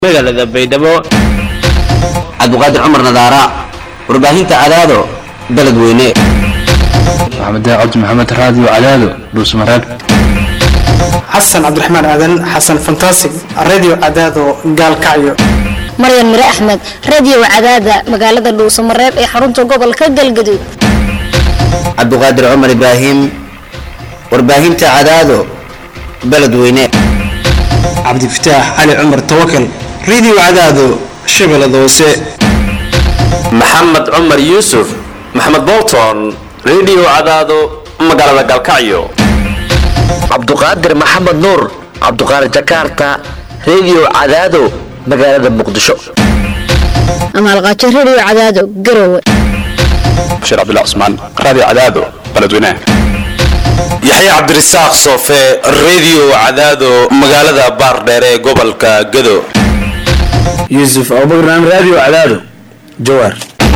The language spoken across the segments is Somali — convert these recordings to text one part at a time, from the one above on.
magaalada baydhabo cabdiqaadir cumar nadaara warbaahinta cadaado beledweyne maxamed cabdi maxamed raadiyo cadaado dhuusmareeb xasan cabdiraxmaan aadan xasan fantasig radio cadaado gaalkacyo maryan mire axmed radio cadaada magaalada dhuusamareeb ee xarunta gobolka galgaduud cabdiqaadir cumar ibraahim warbaahinta cadaado beledweyne cabdifataax cali cumar tawakal radio cadaado shabeellada hoose maxamed cumar yuusuf maxamed bolton radio cadaado magaalada galkacyo cabduqaadir maxamed nuur cabduqaadir jakarta radio cadaado magaalada muqdisho amaalqaajo radio cadaado garowe bashiir cabdullah cusmaan raadiyo cadaado beledweynaha yaxye cabdirasaaq soofe radio cadaado magaalada baardheer ee gobolka gado yuusuf abubakar radio cadaado jawaar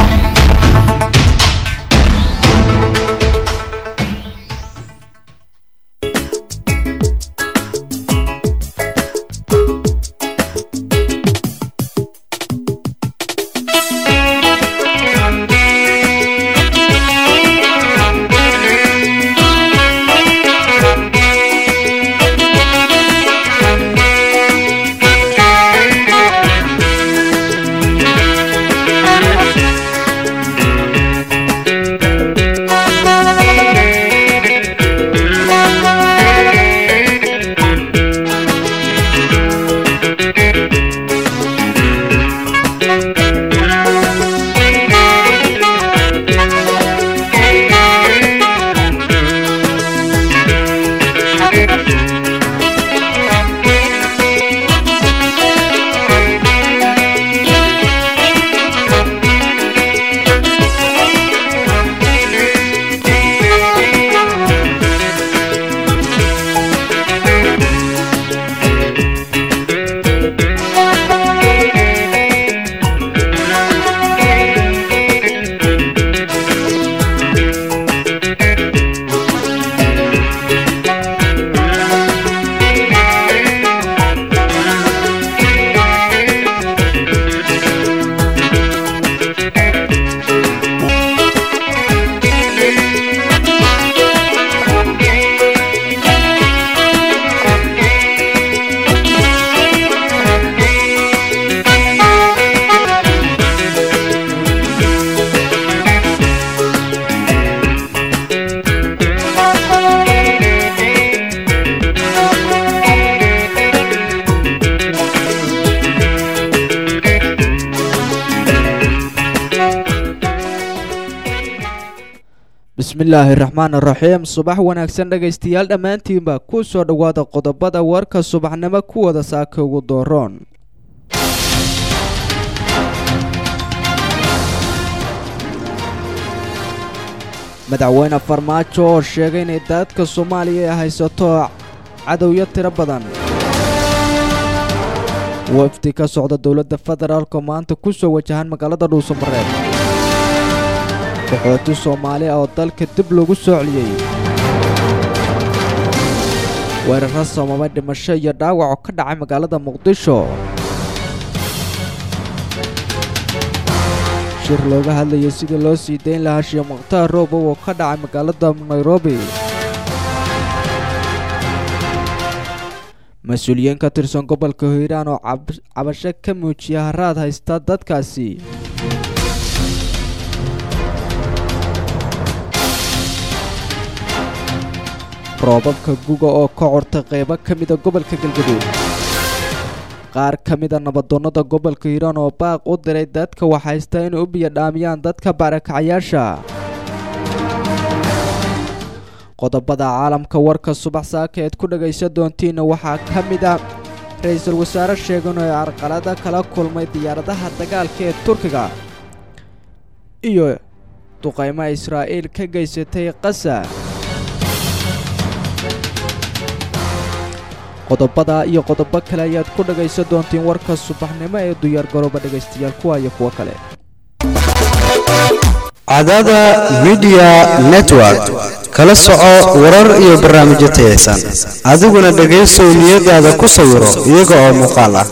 bismillaahi raxmaan raxiim subax wanaagsan dhegaystayaal dhammaantiinba ku soo dhowaada qodobada warka subaxnimo kuwada saaka ugu dooroon madaxweyne farmaajo oo sheegay inay daadka soomaaliya ay haysato cadowyo tiro badan wafdi ka socda dowladda federaalka maanta ku soo wajahan magaalada dhuusamareeb qaxooti soomaali ah oo dalka dib lagu soo celiyey weeraro sababay dhimasho iyo dhaawac oo ka dhacay magaalada muqdisho shir looga hadlayay sidii loo sii dayn lahaa shiyo mukhtaar roobow oo ka dhacay magaalada nairobi mas-uuliyiin ka tirsan gobolka hiiraan oo cabasho ka muujiya haraad haysta dadkaasi roobabka guga oo ka cortay qaybo ka mida gobolka galgaduud qaar ka mida nabadoonnada gobolka hiiraan oo baaq u diray dadka waxhaysta inay u biyadhaamiyaan dadka barakacayaasha qodobada caalamka warka subax saaka eed ku dhagaysan doontiinna waxaa ka mid a ra-iisul wasaare sheegan oo carqalada kala kulmay diyaaradaha dagaalka ee turkiga iyo duqaymo israa'iil ka geysatay qasa qodobada iyo qodobo kale ayaad ku dhagaysan doontiin warka subaxnimo ee diyaar garooba dhegaystayaal kuwa iyo kuwo kale cadada midiya network kala soco warar iyo barnaamijyo tayaysan adiguna dhegaysow niyadaada ku sawiro iyaga oo muuqaal ah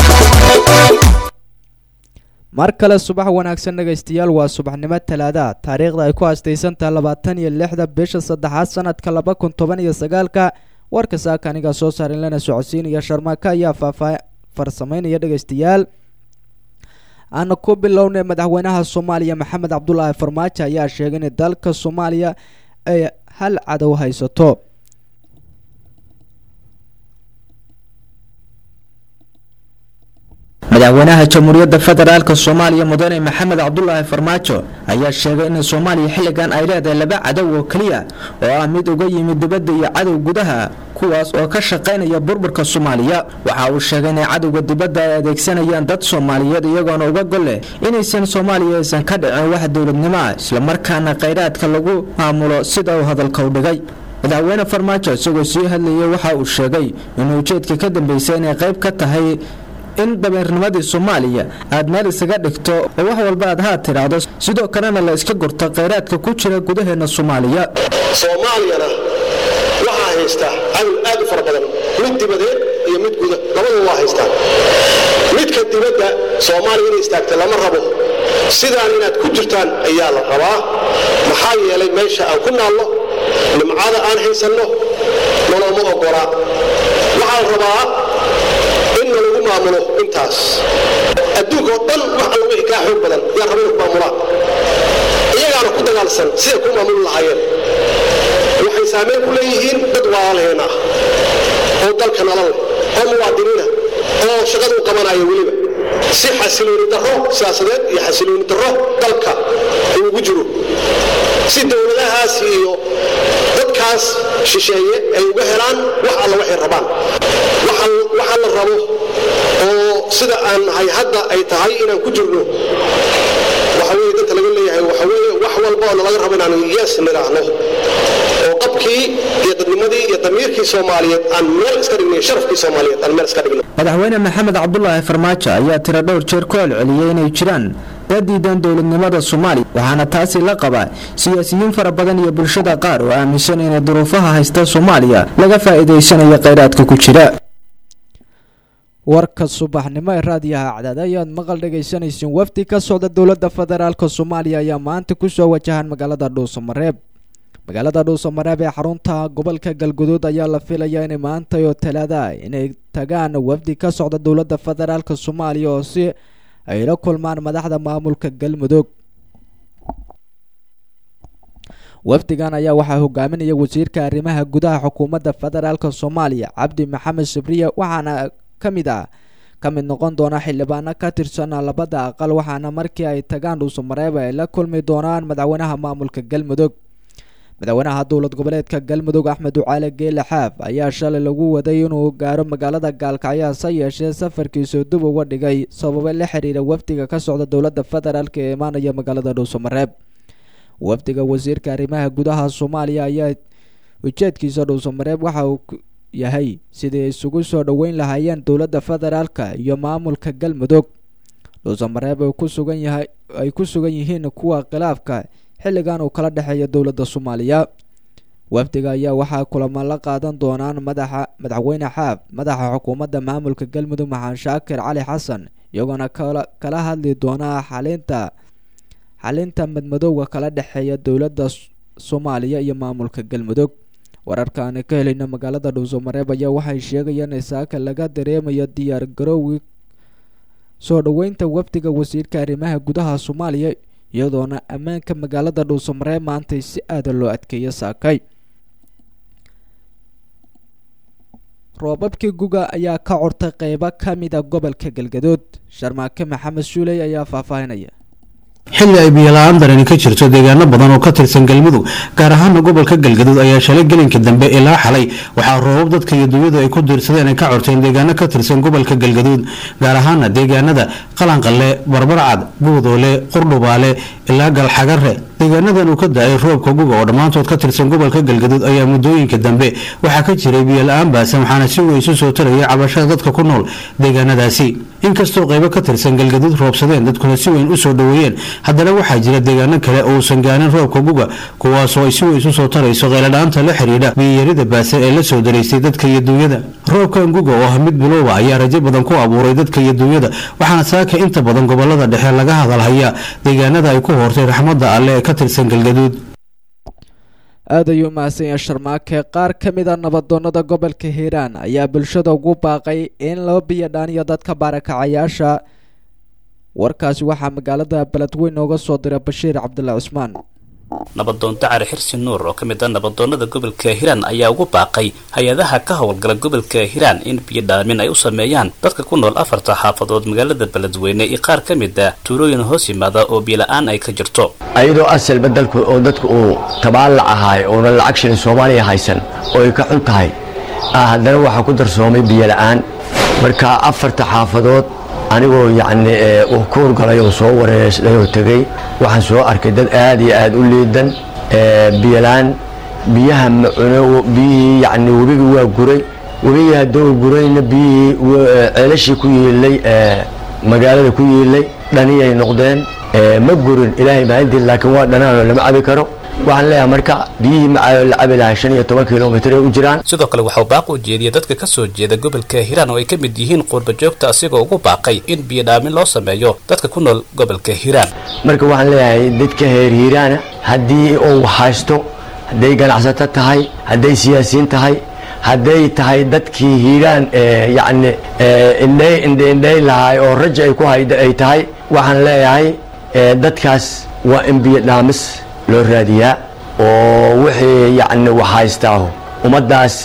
mar kale subax wanaagsan dhegaystayaal waa subaxnimo talaada taariikhda ay ku haastaysantaha labaatan iyo lixda bisha saddexaad sanadka laba kun toban iyo sagaalka warka saaka anigaa soo saarin lana socodsiinaya sharmaaka ayaa faafaa farsamaynaya dhegaystayaal aana ku bilownay madaxweynaha soomaaliya maxamed cabdulaahi farmaajo ayaa sheegay in dalka soomaaliya ay hal cadow haysato madaxweynaha jamhuuriyadda federaalk soomaaliya mudane maxamed cabdulaahi farmaajo ayaa sheegay in soomaaliya xilligan ay leedahay laba cadow oo keliya oo ah mid uga yimid dibadda iyo cadow gudaha kuwaas oo ka shaqaynaya burburka soomaaliya waxa uu sheegay inay cadowga dibadda ay adeegsanayaan dad soomaaliyeed iyagoona uga gol leh inaysan soomaaliya aysan ka dhicin wax dowladnimo ah islamarkaana khayraadka lagu maamulo sida uu hadalka u dhigay madaxweyne farmaajo isagoo sii hadlayay waxa uu sheegay inuu ujeedka ka dambeysay inay qayb ka tahay in dabeernimadii soomaaliya aad meel isaga dhigto oo wax walba aad haa tidhaahdo sidoo kalena la iska gurto khayraadka ku jira gudaheena soomaaliya soomaaliyana waxaa haystaa cadow aad u fara badan mid dibadeed iyo mid guda labadaba waa haystaa midka dibadda soomaaliya inay istaagta lama rabo sidaan inaad ku jirtaan ayaa la rabaa maxaa yeelay meesha aan ku naalno nimcada aan haysanno noloma ogolaa waxaa la rabaa in nalagu maamulo intaas adduunka oo dhan wax alla wixii kaa xoog badan yaa raba inu ku maamulaan iyagaana ku dagaalsan siday ku maamuli lahaayeen waxay saamayn ku leeyihiin dad waalaalheen ah oo dalka nalal leh oo muwaadiniina oo shaqada u qabanaya weliba si xasilooni darro siyaasadeed iyo xasilooni darro dalka uu ugu jiro si dowladahaas iyo dadkaas shisheeye ay uga helaan wax alla waxay rabaan waxa la rabo oo sida aan nahay hadda ay tahay inaan ku jirno waxa weye dadka laga leeyahay waxa weye wax walba oo nalaga rabo inaan yes nidhaahno oo qabkii iyo dadnimadii iyo damiirkii soomaaliyeed aan meel iska dhigno sharafkii soomaaliyeed aan meel iska dhigno madaxweyne maxamed cabdulaahi farmaajo ayaa tiro dhowr jeer ku celceliyey inay jiraan dad diidan dowladnimada soomaaliya waxaana taasi la qabaa siyaasiyiin fara badan iyo bulshada qaar oo aaminsan inay duruufaha haysta soomaaliya laga faa'iidaysanayo khayraadka ku jira warka subaxnimo ee raadiyaha cadaad ayaad maqal dhegaysanaysiin wafdi ka socda dowladda federaalk soomaaliya ayaa maanta kusoo wajahan magaalada dhuusamareeb magaalada dhuusamareeb ee xarunta gobolka galguduud ayaa la filayaa inay maanta oo talaada inay tagaan wafdi ka socda dowladda federaalk soomaaliya oo si ay la kulmaan madaxda maamulka galmudug wafdigan ayaa waxaa hogaaminaya wasiirka arrimaha gudaha xukuumadda federaalk soomaaliya cabdi maxamed sabriye waxaana ka mid ah ka mid noqon doona xildhibaano ka tirsan labada aqal waxaana markii ay tagaan dhuusamareeb ay la kulmi doonaan madaxweynaha maamulka galmudug madaxweynaha dowlad goboleedka galmudug axmed ducaale geele xaaf ayaa shalay lagu waday inuu gaaro magaalada gaalkacyo hase yeeshee safarkiisu dib uga dhigay sababo la xiriira wafdiga ka socda dowladda federaalk ee imaanaya magaalada dhuusamareeb wafdiga wasiirka arrimaha gudaha soomaaliya ayaa ujeedkiisa dhuusamareeb waxa uu yahay sidii isugu soo dhoweyn lahaayeen dowladda federaalka iyo maamulka galmudug dhuusamareeb ku sugan yahay ay ku sugan yihiin kuwa khilaafka xilligan uu kala dhexeeya dowladda soomaaliya wafdiga ayaa waxaa kulamo la qaadan doonaan madaxa madaxweyne xaaf madaxa xukuumadda maamulka galmudug maxamed shaakir cali xasan iyagoona kala hadli doonaa xalinta xalinta madmadowga kala dhexeeya dowladda soomaaliya iyo maamulka galmudug wararka aan ka helayna magaalada dhuusamareeb ayaa waxay sheegayaan in saaka laga dareemayo diyaar garowgii soo dhoweynta wafdiga wasiirka arrimaha gudaha soomaaliya iyadoona ammaanka magaalada dhuusamareeb maantay si aada loo adkeeya saakay roobabkii guga ayaa ka curtay qeybo ka mida gobolka galgadood sharmaake maxamed suuley ayaa faahfaahinaya xilli ay biyola-aan darani ka jirto deegaano badan oo ka tirsan galmudug gaar ahaana gobolka galgaduud ayaa shalay gelinka dambe ilaa xalay waxaa roobab dadka iyo dunyadu ay ku diirsadeen ay ka corteen deegaano ka tirsan gobolka galgaduud gaar ahaana deegaanada qalanqalle barbarcad buudoole qurdhubaale ilaa galxagare deegaanadan uu ka da-ay roobka guga oo dhammaantood ka tirsan gobolka galgaduud ayaa muddooyinka dambe waxaa ka jiray biyola-aan baasan waxaana si weyn isu soo tarayay cabashada dadka ku nool deegaanadaasi inkastoo qaybo ka tirsan galgaduud roobsadeen dadkuna si weyn u soo dhoweeyeen haddana waxaa jira deegaano kale oo uusan gaarin roobka guga kuwaasoo ay si weyn isu soo tarayso qayladhaanta la xidhiidha biyiyarida baasan ee la soo daraystay dadka iyo duunyada roobkan guga oo ah mid bilowba ayaa rajo badan ku abuuray dadka iyo duunyada waxaana saaka inta badan gobolada dhexe laga hadalhayaa deegaanada ay ku hoortay raxmadda alle ee ka tirsan galgaduud aad ayuu mahadsan yahay sharmaake qaar ka mid a nabadoonnada gobolka hiiraan ayaa bulshada ugu baaqay in loo biyo dhaaniyo dadka baarakacayaasha warkaasi waxaa magaalada beledweyn nooga soo diray bashiir cabdulla cusmaan nabadoon dacari xirsi nuur oo ka mid ah nabadoonnada gobolka hiiraan ayaa ugu baaqay hay-adaha ka howlgala gobolka hiiraan in biyo dhaamin ay u sameeyaan dadka ku nool afarta xaafadood magaalada beledweyne iyo qaar ka mid ah tuulooyin hoos yimaada oo biyo-la-aan ay ka jirto ayadoo asalba dalku oo dadku uu tabaalac ahaay oona lacag shilin soomaaliya haysan oo ay ka xun tahay haddana waxaa ku darsoomay biyo la-aan marka afarta xaafadood anigoo yacni uu ku hurgalay oo soo wareeslay oo tegey waxaan soo arkay dad aad iyo aad u liidan biyolaan biyaha macuno biyihii yacni webigii waa guray webigii hadduu gurayna biyihii ceelashii ku yiilay magaalada ku yiilay dhaniyay noqdeen ma gurin ilaahay maalintii laakiin waa dhanaanoo lama cabi karo waxaan leeyahay marka biyihii macaayo la cabi lahaa shan iyo toban kilomitr ay u jiraan sidoo kale waxauu baaq u jeediyay dadka ka soo jeeda gobolka hiiraan oo ay ka mid yihiin quurba joogta asigoo ugu baaqay in biyo dhaamin loo sameeyo dadka ku nool gobolka hiiraan marka waxaan leeyahay dadka heer hiiraana haddii uu haysto hadday ganacsato tahay hadday siyaasiyiin tahay hadday tahay dadkii hiiraan yacni indhay indhe indhay lahaay oo raja ay ku hayda ay tahay waxaan leeyahay dadkaas waa in biyo dhaamis loo raadiyaa oo wixii yacni waxhaystaaho ummaddaas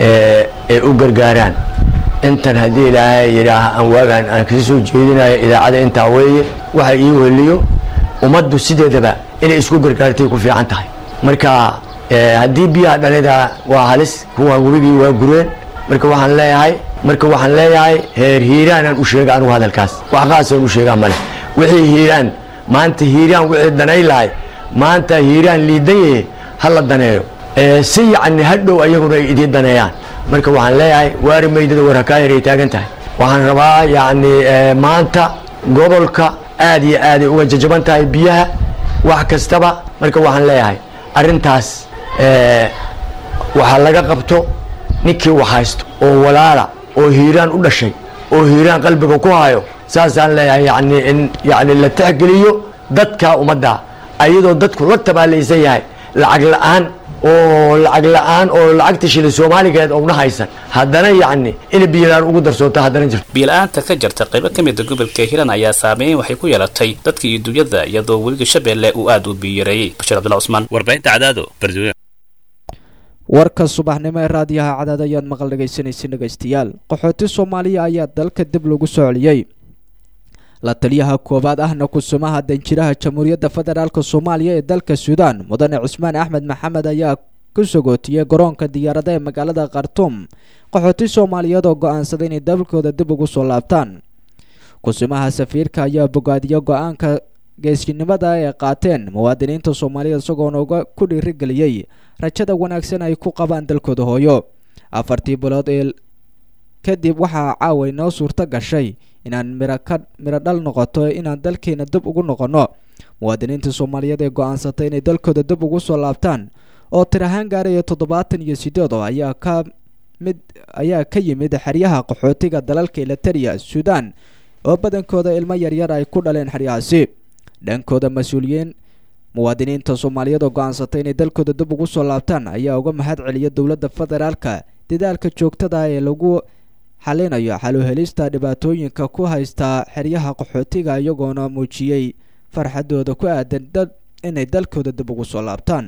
ay u gargaaraan intan haddii ilaahay yidhaah aan waagaan aan kasi soo jeedinayo idaacada intaa weeye waxa ii weliyo ummaddu sideedaba inay isku gargaartay ku fiican tahay marka haddii biyaha dhalida waa halis kuwaan webigii waa gureen marka waxaan leeyahay marka waxaan leeyahay heer hiiraanaan u sheega anugu hadalkaas wax qaasaan u sheegaa male wixii hiiraan maanta hiiraan wixii danay lahay maanta hiiraan liidan yahe ha la daneeyo si yacni hadhow ayaguna ay idiin daneeyaan marka waxaan leeyahay waari maydada war hakaa yaray taagan tahay waxaan rabaa yacni maanta gobolka aad iyo aaday uga jajaban tahay biyaha wax kastaba marka waxaan leeyahay arrintaas waxaa laga qabto ninkii wax haysto oo walaala oo hiiraan u dhashay oo hiiraan qalbiga ku hayo saasaan leeyahay yani in yani la tixgeliyo dadka ummadda ayadoo dadku la tabaalaysan yahay lacag la-aan oo lacag la-aan oo lacagta shilin soomaaligeed ouna haysan haddana yacni ina biyolaan ugu darsoonto haddana jirto biyo-la-aanta ka jirta qaybo ka mida gobolka hiiraan ayaa saameyn waxay ku yeelatay dadka iyo dunyada iyadoo weliga shabeelle uu aada u biyoyareeyey bashiir cabdullah cusmaan warbaahinta cadaado bardwe warka subaxnimo ee raadiyaha cadaad ayaad maqal dhegaysanaysa dhegaystayaal qaxooti soomaaliya ayaa dalka dib lagu soo celiyey la taliyaha koowaad ahna kusumaha danjiraha jamhuuriyadda federaalk soomaaliya ee dalka suudaan mudane cusmaan axmed maxamed ayaa ku sagootiyey garoonka diyaarada ee magaalada khartuum qaxooti soomaaliyeed oo go-aansaday inay dalkooda dib ugu soo laabtaan kusumaha safiirka ayaa bogaadiya go-aanka geeskinimada ay qaateen muwaadiniinta soomaaliya isagoona uga ku dhiirigeliyey rajada wanaagsan ay ku qabaan dalkooda hooyo afartii bilood ee kadib waxaa caawa inoo suurto gashay inaan miraka miro dhal noqoto inaan dalkeena dib ugu noqonno muwaadiniinta soomaaliyeed ee go-aansatay inay dalkooda dib ugu soo laabtaan oo tir ahaan gaaraya toddobaatan iyo sideed oo ayaa ka mid ayaa ka yimid xeryaha qaxootiga dalalka eliteria suudaan oo badankooda ilmo yaryar ay ku dhaleen xeryahaasi dhankooda mas-uuliyiin muwaadiniinta soomaaliyeed oo go-aansatay inay dalkooda dib ugu soo laabtaan ayaa uga mahad celiya dowladda federaalka dadaalka joogtada ee lagu xalinayo xaluhelista dhibaatooyinka ku haysta xeryaha qaxootiga iyagoona muujiyey farxadooda ku aadan inay dalkooda dib ugu soo laabtaan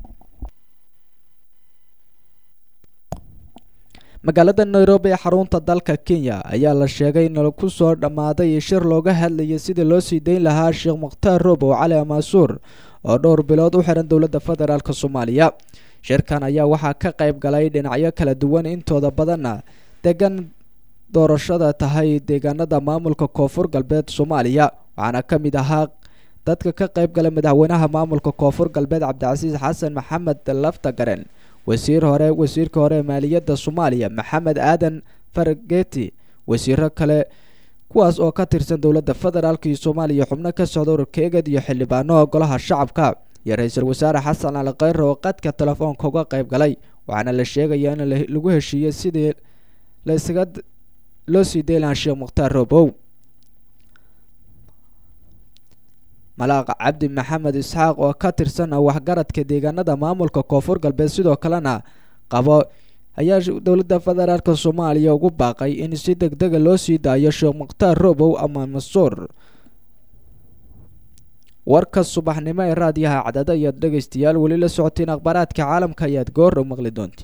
magaalada nairobi ee xarunta dalka kenya ayaa la sheegay in lagu soo dhammaaday shir looga hadlayay sidii loo sii dayn lahaa sheekh mukhtaar roobow cali amaasuur oo dhowr bilood u xiran dowladda federaalk soomaaliya shirkan ayaa waxaa ka qayb galay dhinacyo kala duwan intooda badanna degan doorashada tahay deegaanada maamulka koonfur galbeed soomaaliya waxaana ka mid ahaa dadka ka qayb galay madaxweynaha maamulka koonfur galbeed cabdicasiis xasan maxamed laftagaren wasiir hore wasiirka hore ee maaliyadda soomaaliya maxamed aadan fargeti wasiiro kale kuwaas oo ka tirsan dowladda federaalk iyo soomaaliya xubno ka socda ururka eged iyo xildhibaano golaha shacabka iyo ra-iisul wasaare xasan cali kheyre oo qadka telefoonka uga qayb galay waxaana la sheegayaa in lagu heshiiyey sidii la isaga loo sii daylaan sheekh mukhtaar roobow malaaq cabdi maxamed isxaaq oo ka tirsan waxgaradka deegaanada maamulka koonfur galbeed sidoo kalena qabo ayaa dowladda federaalk soomaaliya ugu baaqay in si deg dega loo sii daayo sheekh mukhtaar roobow ama masuur warka subaxnimo ee raadiyaha cadada ayaad dhegaystayaal weli la socoteen akhbaaraadka caalamka ayaad goor maqli doontiin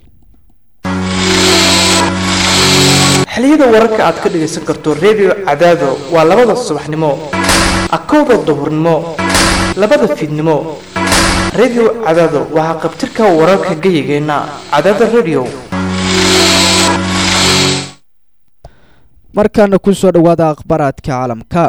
xiliyada wararka aad ka dhagaysan karto redio cadaado waa labada subaxnimo akowda duhurnimo labada fiidnimo redio cadaado waxaa qabtirka wararka geyigeenna cadaada redio markaana kusoo dhawaada akhbaaraadka caalamka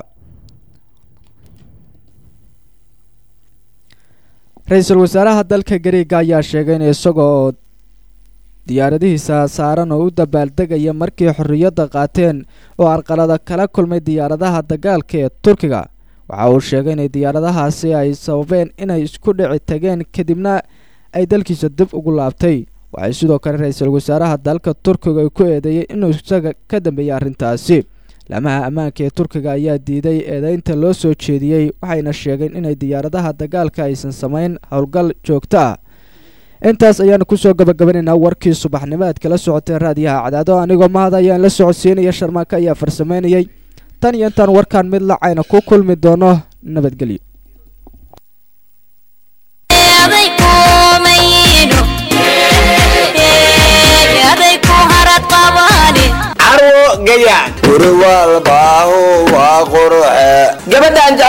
ra-iisul wasaaraha dalka gariega ayaa sheegay in isagoo diyaaradihiisa saaran oo u dabaaldegaya markii xorriyadda qaateen oo arqalada kala kulmay diyaaradaha dagaalka ee turkiga waxa uu sheegay inay diyaaradahaasi ay sababeen inay isku dhici tageen kadibna ay dalkiisa dib ugu laabtay waxay sidoo kale ra-iisul wasaaraha dalka turkiga ay ku eedeeyey inuu isaga ka dambeeyay arrintaasi lamaha ammaanka ee turkiga ayaa diiday eedeynta loo soo jeediyey waxayna sheegeen inay diyaaradaha dagaalka aysan samayn howlgal joogto ah intaas ayaanu kusoo gabagabanaynaa warkii subaxnimo aad kala socoteen raadiyaha cadaado anigoo mahad ayaan la socodsiinaya sharmaaka ayaa farsameynayay tan iyo intaan warkaan mid lacayna ku kulmi doono nabadgelyo carwo gayaan guri walbaahu waa qurxe gabadhaan